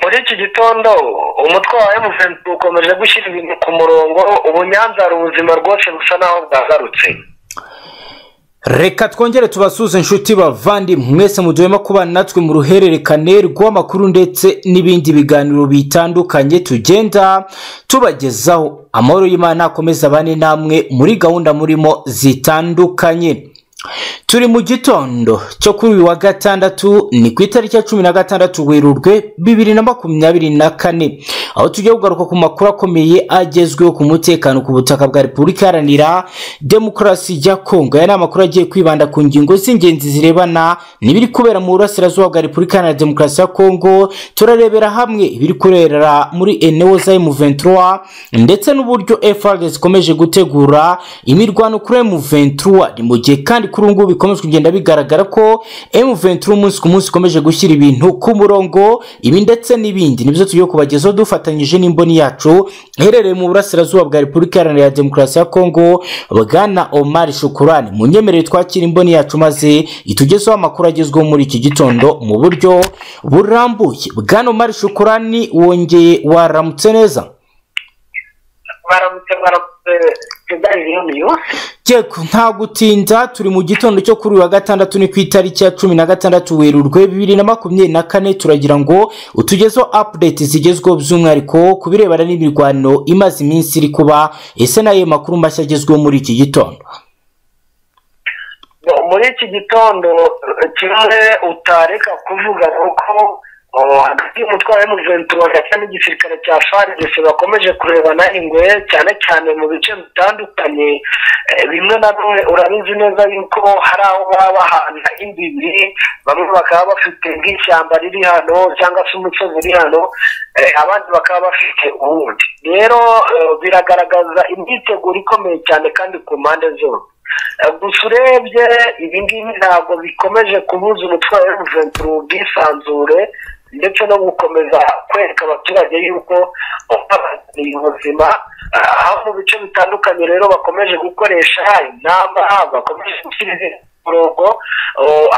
muri iki gitondo umutwe wa emutiyeni ukomeje gushyira ibintu ku murongo ubu nyanza hari ubuzima rwose busa naho bwagarutse reka twongere tubasuze inshuti bavandi mwese muduhema kubana natwe mu ruhererekane rw'amakuru ndetse n'ibindi biganiro bitandukanye tugenda tubagezaho amahoro y'imana akomeza abane namwe muri gahunda murimo zitandukanye turi mu gitondo cyo kuri uyu wa gatandatu ni ku itariki ya cumi na gatandatu werurwe bibiri na makumyabiri na kane aho tugiye kugaruka ku makuru akomeye agezweho ku mutekano ku butaka bwa repubulika iharanira demokarasi ya kongo aya ni amakuru agiye kwibanda ku ngingo z'ingenzi zirebana n'ibiri kubera mu burasirazuba bwa repubulika iharanira demokarasi ya kongo turarebera hamwe ibiri kubera muri enewo za emuventura ndetse n'uburyo frg zikomeje gutegura imirwano kuri emuventura ni mu gihe kandi kuri ubu ngubu bikomeje kugenda bigaragara ko M23 umunsi ku munsi ikomeje gushyira ibintu ku murongo ibi ndetse n'ibindi nibyo tugiye kubagezaho dufatanyije n'imboni yacu iherereye mu burasirazuba bwa repubulika iharanira demokarasi ya kongo bwana omar shukurani mu nyemerere twakira imboni yacu maze itugezeho amakuru agezweho muri iki gitondo mu buryo burambuye bwana omar shukurani wongeye waramutse neza baramutse baramutse yego nta gutinda turi mu gitondo cyo kuri uyu wa gatandatu ni ku itariki ya cumi na gatandatu werurwe bibiri na makumyabiri na kane turagira ngo utugezeho apudeti zigezweho by'umwihariko ku birebana n'imirwano imaze iminsi iri kuba ese n'ayo makuru mashya agezweho muri iki gitondo muri iki gitondo kimwe utareka kuvuga kuko hagati y'umutwe wa emuventura ndetse n'igisirikare cya farigisi bakomeje kurebana ingwe cyane cyane mu bice bitandukanye bimwe na bimwe urabizi neza yuko hari aho baba bahana imbibi bamwe bakaba bafite nk'ishyamba riri hano cyangwa se umusozi uri hano abandi bakaba bafite uwundi rero biragaragaza imyiteguro ikomeye cyane kandi ku mpande zose gusa urebye ibi ngibi ntabwo bikomeje kubuza umutwe wa emuventura ubwisanzure ndetse no gukomeza kwereka abaturage yuko babazaniye ubuzima aho mu bice bitandukanye rero bakomeje gukoresha inama bakomeje gushyira umurongo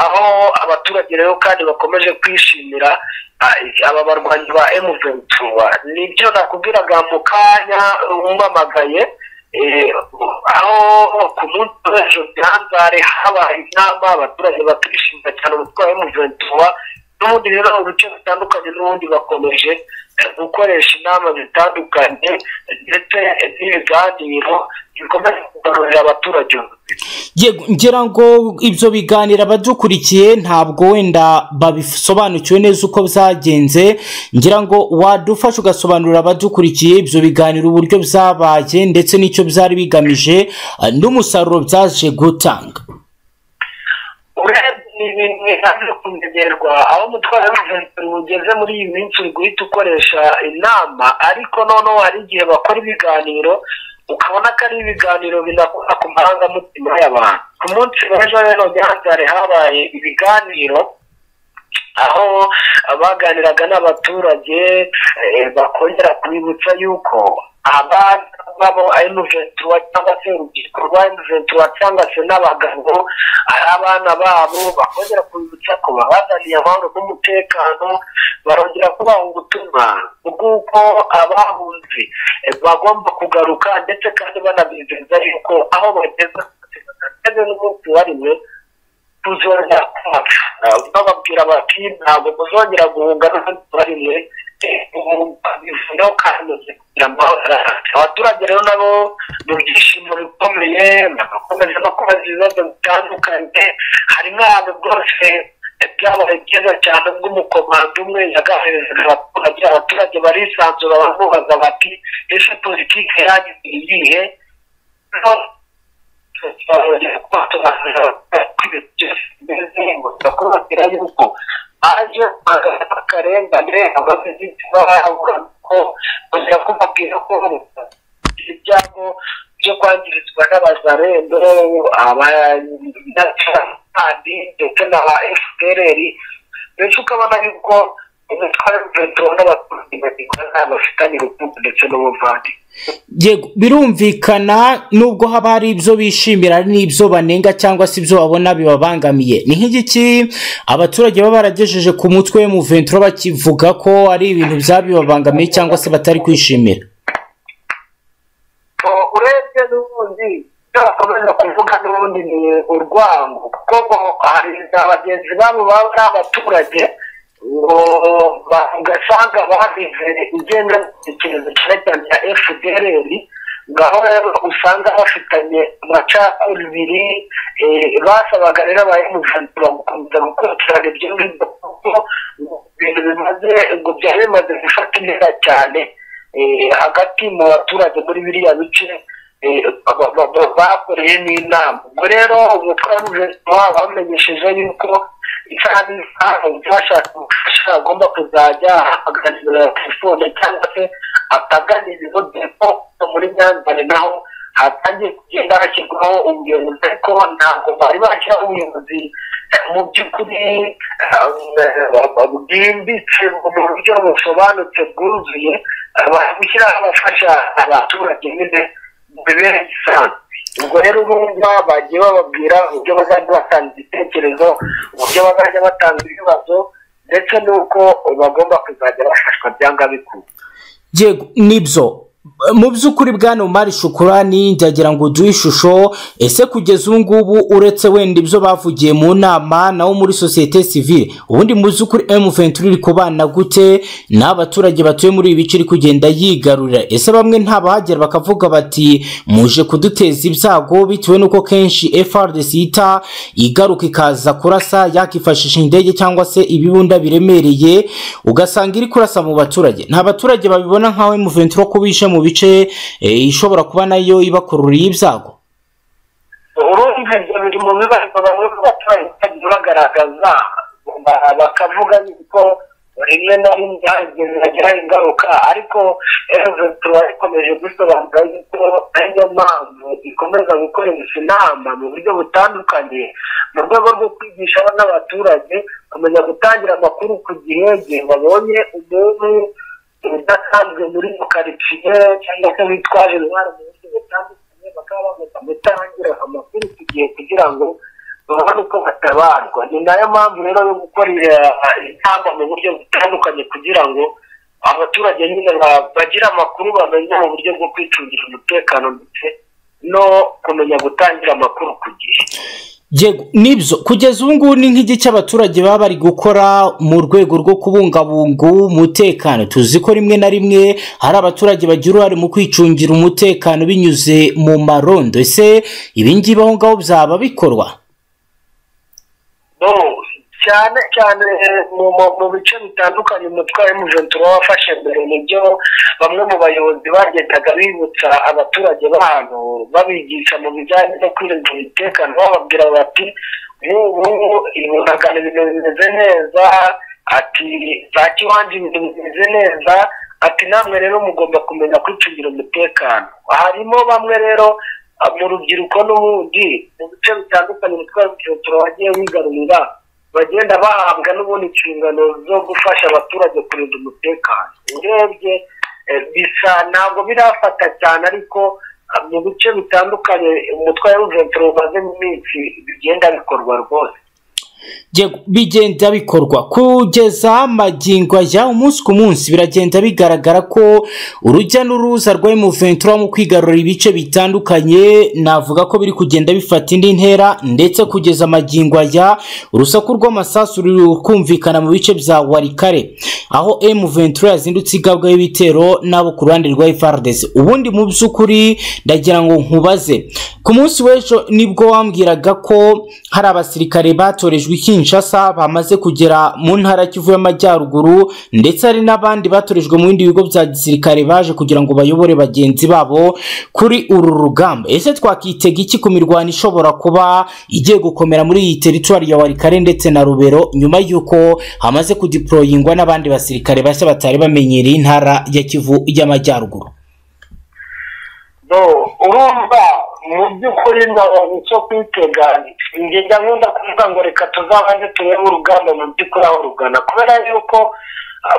aho abaturage rero kandi bakomeje kwishimira aba barwanyi ba emuventura nibyo nakubwiraga mu kanya umpamagaye aho ku munsi w'ejo byanzare habaye inama abaturage bakishimira cyane umutwe wa emuventura n'ubundi rero mu bice bitandukanye n'ubundi bakomeje gukoresha inama zitandukanye ndetse n'ibiganiro bikomeje kugarurira abaturage ngira ngo ibyo biganiro abadukurikiye ntabwo wenda babisobanukiwe neza uko byagenze ngira ngo wadufasha ugasobanurira abadukurikiye ibyo biganiro uburyo byabaye ndetse n'icyo byari bigamije n'umusaruro byaje gutanga ibintu bihaje kumenyerwa aho umutwaro w'umuvuzi ugeze muri iyi minsi uri guhita ukoresha inama ariko noneho hari igihe bakora ibiganiro ukabona ko ari ibiganiro binakora ku marangamutima y'abantu ku munsi w'ejo rero byanzare habaye ibiganiro aho baganiraga n'abaturage bakongera kubibutsa yuko abana babo emuventura cyangwa se urubyiruko rwa emuventura cyangwa se n'abagabo ari abana babo bakongera kubibutsa ko babazaniye amahoro n'umutekano barongera kubaha ubutumwa bw'uko abahunze bagomba kugaruka ndetse kandi banabizeza yuko aho bageze bageze n'umunsi wariwe tuzongera kwacu bababwira bati ntabwo muzongera guhunga n'umunsi warimwe bivuga ko kanoze kugira ngo abaturage rero nabo mu byishimo bikomeye bagakomeza no kubaza ibibazo bitandukanye hari nk'ahantu rwose byabaye byiza cyane ubwo umukomando umwe yagaherezaga abaturage abaturage barisanzura bamubaza bati ese politiki yanyu ni iyihe kubabwira yuko aje akarengane abagizi bahabura ko kugira kubabwira ko ibyago byo kwangirizwa n'abazarendo abanacandi ndetse n'aba fpr benshi ukabona yuko umutware w'umuveturo n'abaturage bagikora nta bafitanye urukundo ndetse n'ubuvandimwe yego birumvikana nubwo haba hari ibyo bishimira hari n'ibyo banenga cyangwa se ibyo babona bibabangamiye ni nk'igiki abaturage baba baragejeje ku mutwe mu ventura bakivuga ko ari ibintu byabibabangamiye cyangwa se batari kwishimira urebye n'ubundi icyo bakomeza kuvuga n'ubundi ni urwango kuko hari na bagenzi babo baba ari abaturage ugasanga babize ingengabitekerezo cyane cyane ya fdr ngaho rero usanga bafitanye amacakubiri basabaga rero abayemujantura gukomeza gukurikirana ibyo ngibyo kuko ibintu bimaze ngo byari bimaze gufata intera cyane hagati mu baturage muri biriya bice bakoreye n'inama ubwo rero umutwe w'umujentura bamenyesheje yuko isaha n'isaha uwashaka ubufasha agomba kuzajya ahagararira telefone cyangwa se atagana ibigo depo muri nyanzare naho hatangiye kugenda hashyirwaho ubuyobozi ariko ntabwo bari bashyiraho ubuyobozi mu by'ukuri bwimbitse mu buryo busobanutse bwuzuye gushyiraho abafasha abaturage nyine mu mibereho isanzwe ubwo rero urumva bagiye bababwira uburyo bazajya batanga ibitekerezo uburyo bazajya batanga ibibazo ndetse n'uko bagomba kuzajya bafashwa byanga bikuru yego nibyo mu by'ukuri bwana umari shukurani ndagira ngo uduhe ishusho ese kugeza ubu ngubu uretse wenda ibyo bavugiye mu nama nawo muri sosiyete sivire ubundi mu by'ukuri emuventuri iri kubana gute n'abaturage batuye muri ibi bice iri kugenda yigarurira ese bamwe ntabahagera bakavuga bati muje kuduteza ibyago bitewe n'uko kenshi FRDC yita igaruka ikaza kurasa yakifashisha indege cyangwa se ibibunda biremereye ugasanga iri kurasa mu baturage nta baturage babibona nk'aho emuventuri ko bishe mu bice ishobora kuba nayo ibakururiye ibyago urumva ibyo biri mu bibazo bamwe mu baturage bagiye bagaragaza bakavuga yuko rimwe na rimwe hagiraho ingaruka ariko tuba ikomeje gusobanura yuko ariyo mpamvu ikomeza gukoresha inama mu buryo butandukanye mu rwego rwo kwigisha n'abaturage kumenya gutangira amakuru ku gihe igihe babonye umuntu udasanzwe muri mu karitsiye cyangwa se witwaje intwaro mu buryo butandukanye bakaba bagomba gutangira amakuru ku gihe kugira ngo babone uko batabarwa ni nayo mpamvu rero yo gukora inama mu buryo butandukanye kugira ngo abaturage nyine bagira amakuru bamenya mu buryo bwo kwicungira umutekano ndetse no kumenya gutangira amakuru ku gihe yego nibyo kugeza ubu ngubu ni nk'igice abaturage baba bari gukora mu rwego rwo kubungabunga umutekano tuzi ko rimwe na rimwe hari abaturage bagira uruhare mu kwicungira umutekano binyuze mu marondo ese ibingibi aho ngaho byaba bikorwa cyane cyane mu bice bitandukanye umutwe wa emujentura wafashe mbere nibyo bamwe mu bayobozi bagendaga bibutsa abaturage b'ahantu babigisha mu bijyanye no kwirinda umutekano bababwira bati nk'ubu ibihangano ibintu bimeze neza ati za kiwanje ibintu bimeze neza ati namwe rero mugomba kumenya kwicungira umutekano harimo bamwe rero mu rubyiruko n'ubundi mu bice bitandukanye umutwe wa emujentura wagiye wigarurira bagenda bahabwa n'ubundi inshingano zo gufasha abaturage kurinda umutekano urebye bisa ntabwo birafata cyane ariko mu bice bitandukanye umutwe wa ruventuro umazemo iminsi bigenda bikorwa rwose bigenda bikorwa kugeza amagingo ajya umunsi ku munsi biragenda bigaragara ko urujya n'uruza rwa emuventura mu kwigarura ibice bitandukanye navuga ko biri kugenda bifata indi ntera ndetse kugeza amagingo ajya urusaku rw'amasasu ruri kumvikana mu bice bya warikare aho emuventura yazindutse igabwa y'ibitero n'abo ku ruhande rwa efaradesi ubundi mu by'ukuri ndagira ngo nkubaze ku munsi w'ejo nibwo wambwiraga ko hari abasirikare batorejwe Kinshasa bamaze kugera mu ntara Kivu y'amajyaruguru ndetse hari n'abandi batorejwe mu bindi bigo bya gisirikare baje kugira ngo bayobore bagenzi babo kuri uru rugamba ese twakitega iki ku mirwano ishobora kuba igiye gukomera muri iyi teritwari ya warikare ndetse na rubero nyuma y'uko hamaze kudiporoyingwa n'abandi basirikare bashya batari bamenyereye intara ya Kivu y'amajyaruguru urumva mu by'ukuri icyo kwitega ngenda nkunda kuvuga ngo reka tuzabanze turebe urugamba mu by'ukuri aho rugana kubera yuko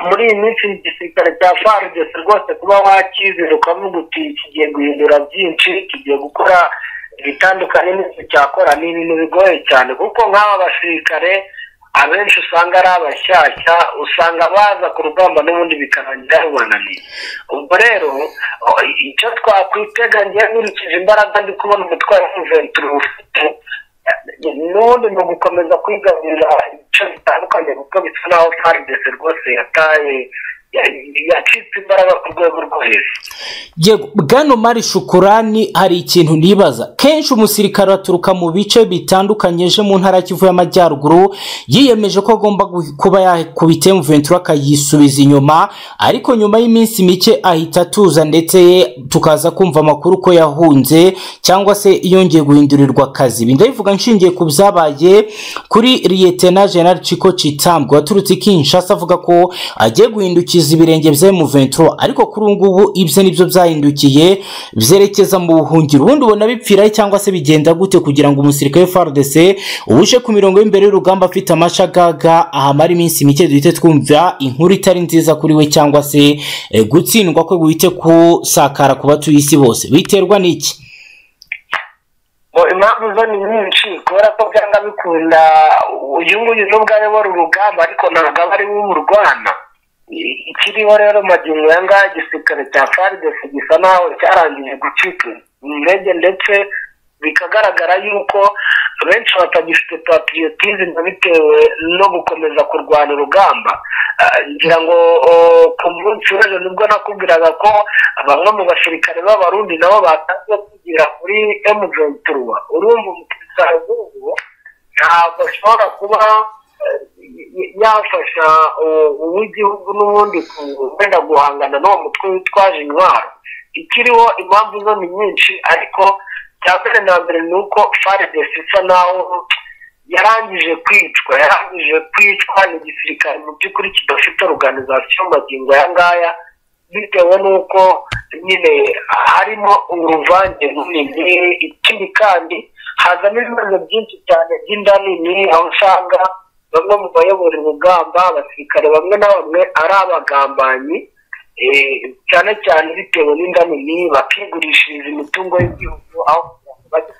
muri iyi minsi igisirikare cya farudesi rwose kuba wakizera ukavuga uti kigiye guhindura byinshi kigiye gukora ibitandukanye n'ibyo cyakora ni ibintu bigoye cyane kuko nk'aba basirikare abenshi usanga ari abashyashya usanga baza ku rugamba n'ubundi bikarangira rubananiye ubwo rero icyo twakwitega ngewe nkurikije imbaraga ndi kubona umutwaro w'umuventura ufite n'ubundi ni ugukomeza kwigarurira ibice bitandukanye kuko bisa naho faridese rwose yataye yacitse imbaraga ku rwego rwo hejuru yego bwana mari shukurani hari ikintu nibaza kenshi umusirikare aturuka mu bice bitandukanye aje mu ntara kivu y'amajyaruguru yiyemeje ko agomba gu- kuba yakubita emuventura akayisubiza inyuma ariko nyuma y'iminsi mike ahita atuza ndetse ye tukaza kumva amakuru ko yahunze cyangwa se yongeye guhindurirwa akazi ibi ndabivuga nshingiye ku byabaye kuri liyetena jenali ciko citambwe waturutse i kinshasa avuga ko agiye guhindukiza ibirenge bya emuventura ariko kuri ubu ngubu ibyo ni byo byahindukiye byerekeza mu buhungiro ubundi ubona bipfirahe cyangwa se bigenda gute kugira ngo umusirikare wa FARDC ubushe ku mirongo y'imberere y'urugamba afite amashagaga ahamara iminsi mike duhite twumva inkuru itari nziza kuri we cyangwa se eh, gutsindwa kwe guhite kusakara ku batuye isi bose biterwa n'iki Ngo impamvu zo ni nyinshi kubera ko byanga bikunda uyu nguyu nubwo ayobora urugamba ariko ntabwo aba ari we urwana I- ikiriho rero magingo ya ngaya igisirikare cya faridesi gisa naho cyarangije gucika intege ndetse bikagaragara yuko benshi batagifite patriotism bitewe no gukomeza kurwana urugamba Ah, ngira ngo oh, ku munsi w'ejo nibwo nakubwiraga ko bamwe mu basirikare b'abarundi nabo batangiye kwigira kuri emuventura urumva umusirikare nk'ubu ntabwo ashobora kuba eh, y- yafasha eh, uw'igihugu n'ubundi ku- wenda guhangana n'uwo mutwe witwaje intwaro ikiriho impamvu zo ni nyinshi ariko cya mbere na mbere ni uko faridesi isa naho yarangije kwicwa yarangije kwicwa ni igisirikare mu by'ukuri kidafite organization magingo aya ngaya bitewe n'uko nyine harimo uruvange runini ikindi kandi hazamo ibibazo byinshi cyane by'inda nini aho usanga bamwe mu bayobora urugamba abasirikare bamwe na bamwe ari abagambanyi eh, cyane cyane bitewe n'inda nini bakigurishiriza imitungo y'igihugu aho bajya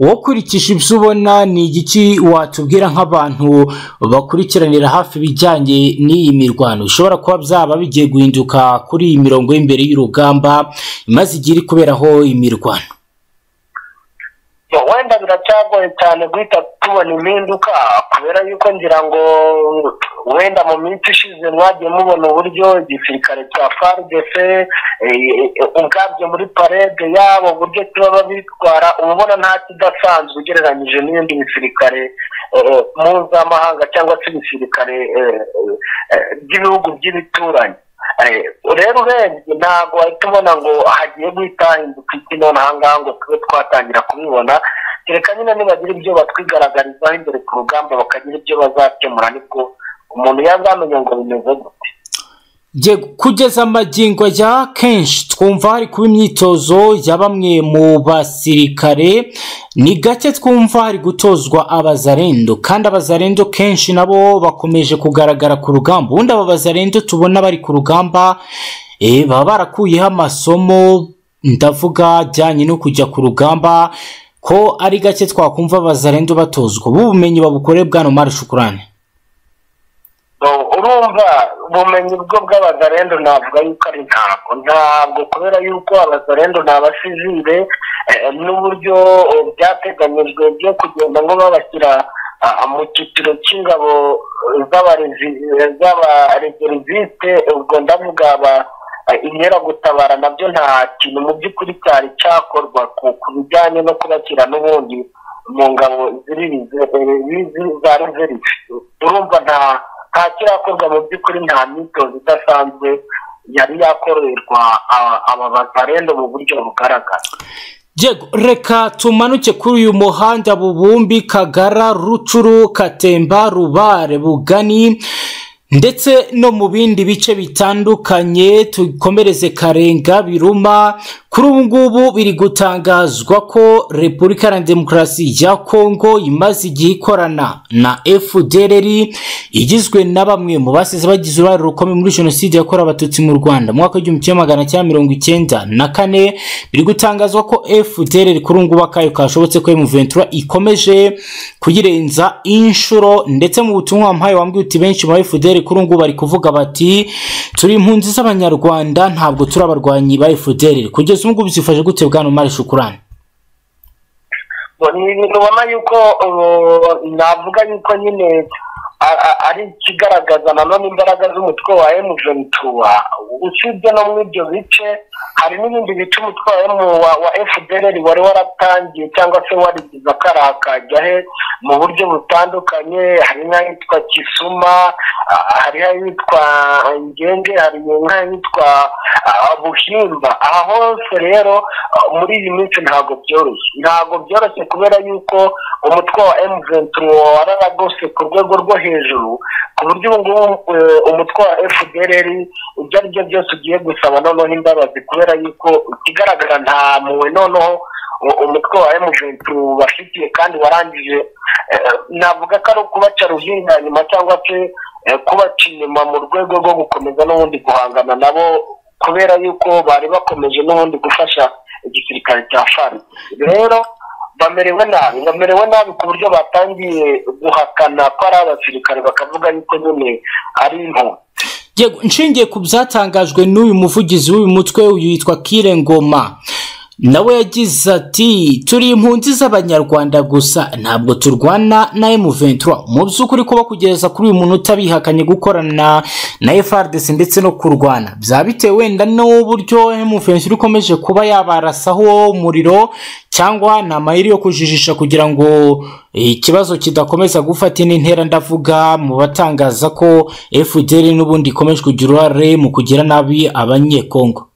wokurikije ibyo ubona ni igiki watubwira nk'abantu bakurikiranira hafi ibijyanye n'iyi mirwano bishobora kuba byaba bigiye guhinduka kuri iyi mirongo y'imbere y'urugamba imaze igihe iri kuberaho imirwano Yo, wenda biracyagoye cyane guhita tubona impinduka kubera yuko ngira ngo wenda mu minsi ishize mwagiye mubona uburyo igisirikare cya FARDC eh, ubwabyo muri parede yabo uburyo kiba bitwara uba ubona nta kidasanzwe ugereranyije n'ibindi bisirikare eh, mpuzamahanga cyangwa se ibisirikare eh, eh, by'ibihugu by'ibituranyi Eh, rero urebye ntabwo wahita ubona ngo hagiye guhita hinduka iki nonaha ngaha ngo tube twatangira kubibona kereka nyine nibagira ibyo batwigaragarizaho imbere ku rugamba bakagira ibyo bazakemura nibwo umuntu yazamenya ngo bimeze gute Jye kugeza amagingo ya kenshi twumva hari kuba imyitozo ya bamwe mu basirikare ni gake twumva hari gutozwa abazarendo kandi abazarendo kenshi nabo bakomeje kugaragara ku rugamba ubundi aba bazarendo tubona bari ku rugamba eh, baba barakuyeho amasomo ndavuga ajyanye no kujya ku rugamba ko ari gake twakumva abazarendo batozwa ubu bumenyi babukoreye bwana Omar Shukurani No, urumva ubumenyi bwo bw'abazarendo navuga yuko ari ntabwo ntabwo kubera yuko abazarendo ni abasivire eh, n'uburyo eh, byateganyijwe byo kugenda ngo babashyira ah, mu cyiciro cy'ingabo eh, z'abarezi- eh, z'abareseriviste ubwo ndavuga aba eh, inkeragutabara nabyo nta kintu mu by'ukuri cyari cyakorwa ku- ku bijyanye no kubashyira n'ubundi mu ngabo ziri za reserve urumva nta nta kirakorwa mu by'ukuri nta myitozo idasanzwe yari yakorerwa aba- aba bazarendo mu buryo bugaragara Diego, reka tumanuke kuri uyu muhanda Bubumbi, Kagara, Rucuru, Katemba, Rubare, Bugani ndetse no mu bindi bice bitandukanye tukomereze Karenga, Biruma kuri ubu ngubu biri gutangazwa ko repubulika iharanira demokarasi ya kongo imaze igihe ikorana na fdrr igizwe na bamwe mu basize bagize uruhare rukomeye muri jenoside yakorewe abatutsi mu rwanda mu mwaka w'igihumbi kimwe magana cyenda mirongo icyenda na kane biri gutangazwa ko fdrr kuri ubu ngubu akayo kashobotse ko emuventura ikomeje kuyirenza inshuro ndetse mu butumwa wampaye wambwiye uti benshi mu ba fdr kuri ubu ngubu bari kuvuga bati turi impunzi z'abanyarwanda ntabwo turi abarwanyi ba fdr kugeza ubu ngubu byifashe gute bwana umari shukurani ni ibintu ubona yuko uh, navuga yuko nyine a- a- ari ikigaragaza nanone imbaraga z'umutwe wa M23 usibye no muri ibyo bice hari n'ibindi bice umutwe wa M wa- wa FDLR wari waratangiye cyangwa se warigize akarakajya he mu buryo butandukanye hari nk'ahitwa Kisuma ah, hari ahitwa Ngenge hari nk'ahitwa ah, Buhimba aha hose rero ah, muri iyi minsi ntabwo byoroshye ntabwo byoroshye kubera yuko umutwe wa M23 wararagose ku rwego rwo hejuru ku buryo ubu ngubu eh, umutwe wa FDLR ibyo ari byo byose ugiye gusaba noneho imbabazi kubera yuko ikigaragara nta mpuhwe noneho u- umutwe wa M23 bafitiye kandi warangije eh, navuga ko ari ukubaca ruhinga nyuma cyangwa se eh, kubaca inyuma mu rwego rwo gukomeza n'ubundi guhangana nabo kubera yuko bari bakomeje n'ubundi gufasha igisirikare cya fari rero bamerewe nabi bamerewe nabi ku buryo batangiye guhakana ko ari abasirikare bakavuga yuko nyine ari impunzi Yego, nshingiye ku byatangajwe n'uyu muvugizi w'uyu mutwe uyu yitwa kire ngoma nawe yagize ati turi impunzi z'abanyarwanda gusa ntabwo turwana na M23 mu by'ukuri kuba kugeza kuri uyu muntu utabihakanye gukorana na- na FRDC ndetse no kurwana byaba bitewe wenda n'uburyo M23 ikomeje kuba yabarasaho umuriro cyangwa ni amayeri yo kujijisha kugira ngo ikibazo kidakomeza gufata indi ntera ndavuga mu batangaza ko FDL n'ubundi ikomeje kugira uruhare mu kugira nabi abanyekongo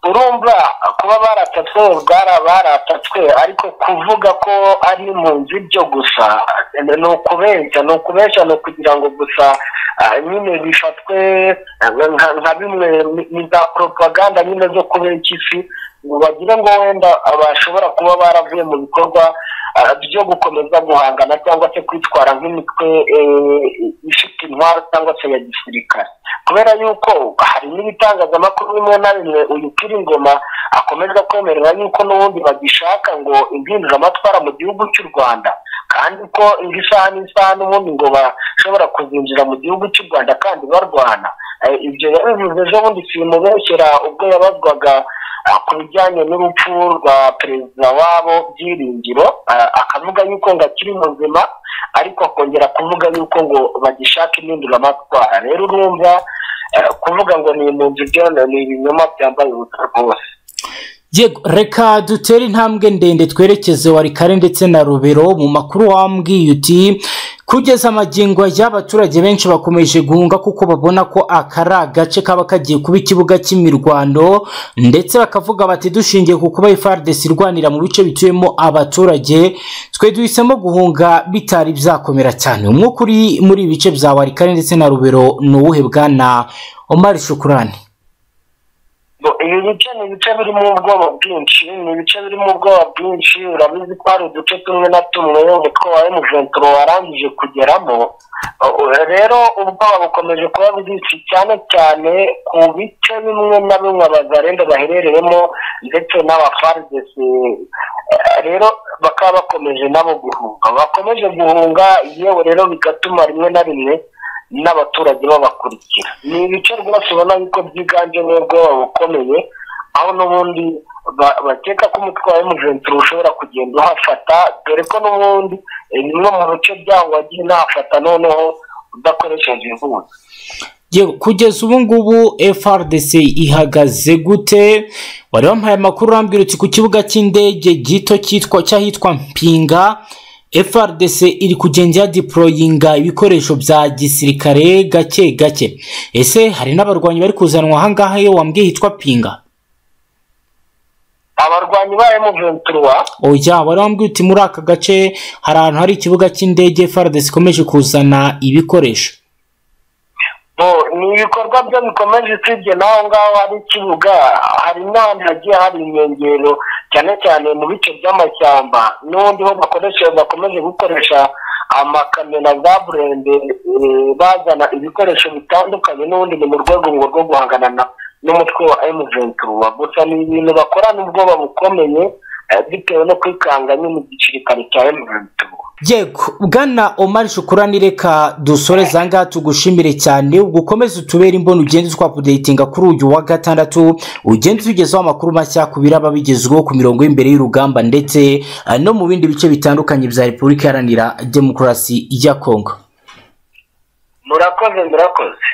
urumva kuba baratatswe ubwara baratatswe ariko kuvuga ko ari impunzi byo gusa ni ukubeshya ni ukubeshya ni ukugira ngo gusa ah, nyine bifatwe ah, nka nka bimwe ni- ni za poropaganda nyine zo kubeshya isi ngo bagire ngo wenda bashobora kuba baravuye mu bikorwa ah, byo gukomeza guhangana cyangwa se kwitwara nk'imitwe eh, ifite intwaro cyangwa se ya gisirikare kubera yuko hari n'ibitangazamakuru bimwe na bimwe uyu kiri ingoma akomeza kwemerera yuko n'ubundi bagishaka ngo impinduramatwara mu gihugu cy'u rwanda kandi ko indi saha n'isaha n'ubundi ngo bashobora kuzinjira mu gihugu cy'u rwanda kandi barwana Eh, ibyo yabivuze ejo bundi simubeshyera ubwo yabazwaga ah, ku bijyanye n'urupfu rwa perezida wabo byiringiro ah, akavuga yuko ngo akiri muzima ariko akongera kuvuga yuko ngo bagishaka impinduramatwara rero urumva eh, kuvuga ngo ni impunzi byo ni ibinyoma byambaye ubusa rwose Yego, reka dutere intambwe ndende twerekeze warikare ndetse na rubero mu makuru wambwiye uti kugeza amagingo y'abaturage benshi bakomeje guhunga kuko babona ko aka ari agace kaba kagiye kuba ikibuga cy'imirwano ndetse bakavuga bati dushingiye ku kuba FARDC irwanira mu bice bituyemo abaturage twe duhisemo guhunga bitari byakomera cyane umwuka uri muri ibi bice bya warikare ndetse na rubero ni uwuhe bwana Omar Shukurani Ngo ibi bice ni ibice birimo ubwoba bwinshi ni ibice birimo ubwoba bwinshi urabizi ko hari uduce tumwe na tumwe umutwe wa emuventuro warangije kugeramo Uh, rero ubwoba bukomeje kuba bwinshi cyane cyane ku bice bimwe na bimwe abazarenda baherereyemo ndetse n'abafaridesi rero bakaba bakomeje nabo guhunga bakomeje guhunga yewe rero bigatuma rimwe na rimwe n'abaturage babakurikira ni ibice rwose ubona yuko byiganjemo ubwoba bukomeye aho n'ubundi ba- bakeka ko umutwe wa emuventuro ushobora kugenda uhafata dore ko n'ubundi eh, bimwe mu bice byaho wagiye unahafata noneho udakoresheje ivuga Yewe, kugeza ubu ngubu FRDC ihagaze gute wari wampaye amakuru urambwira uti ku kibuga cy'indege gito cyitwa cy'ahitwa Mpinga FRDC iri kugenda ya deployinga ibikoresho bya gisirikare gake gake ese hari n'abarwanyi bari kuzanwa ahangaha iyo wambwiye hitwa Pinga abarwanyi ba emuventuro oya wari wambwiye uti muri aka gace hari ahantu hari ikibuga cy'indege FRDC ikomeje kuzana ibikoresho ni ibikorwa byo bikomeje usibye n'aho ngaho hari ikibuga hari n'ahandi hagiye hari inkengero cyane cyane mu bice by'amashyamba n'ubundi ho bakoresha bakomeje gukoresha amakamera za burende bazana ibikoresho bitandukanye n'ubundi ni mu rwego rwo guhangana n'umutwe wa emuventura gusa ni ibintu bakorana ubwoba bukomeye bitewe no kwikanga nyine igisirikare cya emuventura yego bwana omar shukurani reka dusoreze aha ngaha tugushimire cyane ugukomeze utubere imboni ugenda twapudeyitinga kuri uyu wa gatandatu ugenda tugezaho amakuru mashya ku biraba bigezweho ku mirongo y'imbere y'urugamba ndetse eh, no mu bindi bice bitandukanye bya repubulika iharanira demokarasi ya kongo murakoze murakoze